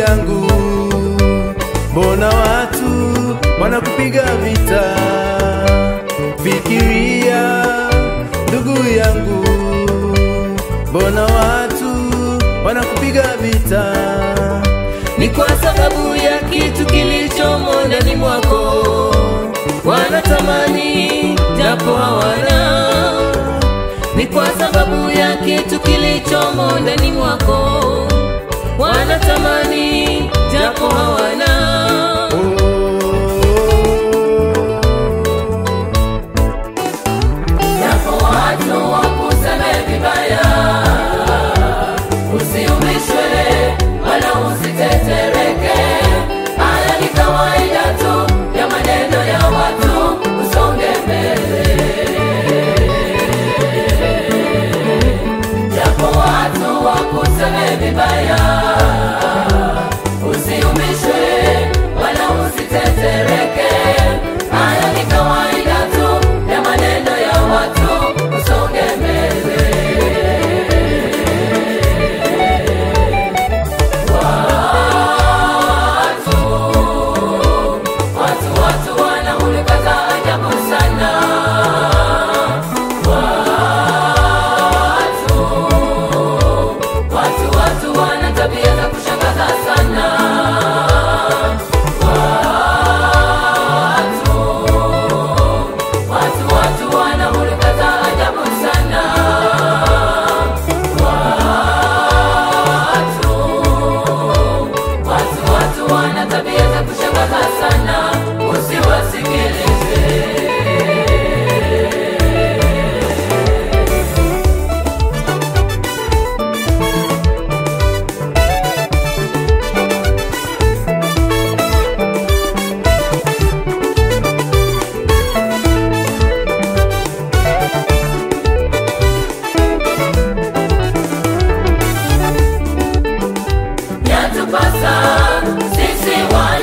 yangu, mbona watu wanakupiga vita? Fikiria ndugu yangu, mbona watu wanakupiga vita? ni kwa sababu ya kitu kilichomo ndani mwako. Wanatamani japo hawana, ni kwa sababu ya kitu kilichomo ndani mwako. Wanatamani japo hawana. Japo watu wakuseme vibaya, usiumishwe wala usitetereke. Haya ni kawaida tu ya maneno ya watu, usonge mbele. Japo watu wakuseme vibaya, usiumishwe wala usitetereke. Haya ni kawaida tu ya maneno ya watu, usonge mbele. Watu watu wana hulka za ajabu sana. Watu watu watu wana tabia za kushangaza sana. Watu watu watu wana hulka za ajabu sana. Watu Watu watu wana tabia za kushangaza sana, usiwasikilize. Yatupasa sisi wana